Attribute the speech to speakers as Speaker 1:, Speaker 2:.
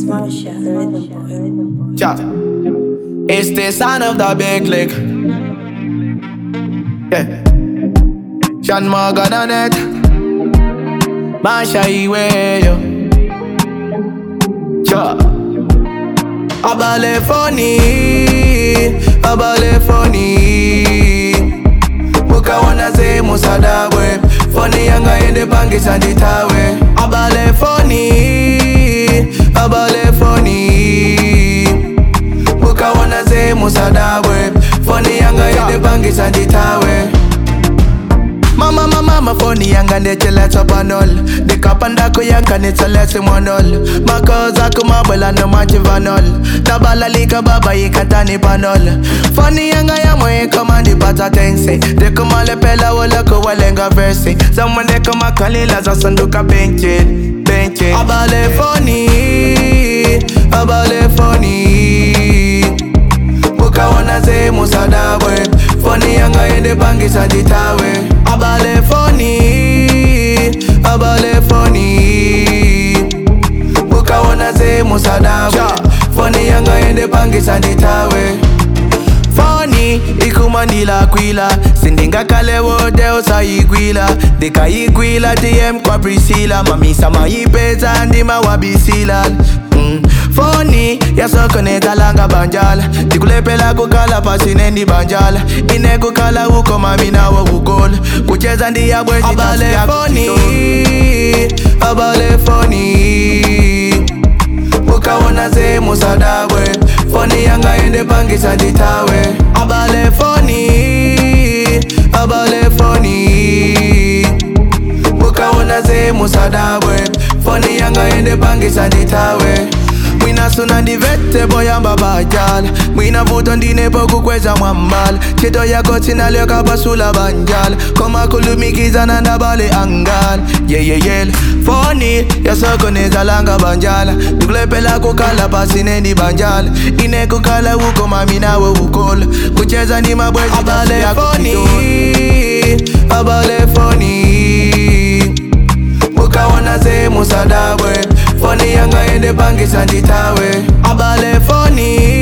Speaker 1: Marsha, the rhythm boy.
Speaker 2: Ja. It's the sound of the big lick. Yeah. Sean Morgan on it. Masha Iwe, yo. Ja. Abale funny. Abale funny. Mukawana ze musadabwe. Funny yanga ende pangisa nditawe. Abale funny. Abale funny. Mukawana ze musadabwe. Funny yanga ende pangisa nditawe. Mama mama mama phone yanga ndecheletsa panol ndikapandako yanga nitseletse monol makoza kumabwela nomachivanol tabalalika baba yikatani panol foni yanga yamwe ikomandipata tense ndikumalepela woloko walenga versi zamwe ndikumakalila zasanduka benchit benchit abale foni abale foni ukaona ze musadabwe foni yanga ende pangisa nditawe abale foni abale foni ukaona ze musadabwe foni yanga ende pangisa nditawe foni ikumandila kwila sindingakale wode usayigwila ndikayigwila dm kwa prisila mamisa mayipeza ndima wabisila mm. foni yasokonezalanga banjala ndikulepela kukala pasinendi banjala inekukala uko mami nawo kugola kucheza ndiyabwezi abale foni abale foni ukaona ze musadabwe foni yanga ende pangisa nditawe abale foni abale foni ukaona ze musadabwe foni yanga ende pangisa nditawe mwina suna ndivete boyamba bajala mwina vuto ndinepo kukweza mwambala chito yako tinalyoka basula banjala komakulumikizana ndabale angala yeyeyele foni yasokonezalanga banjala ndikulepela kukala pasinendi banjala inekukala uko mami nawe ukola kucheza ndi mabwezi abale foni abale foni ukaona ze musadabwe foni yanga ende pangisa nditawe abale foni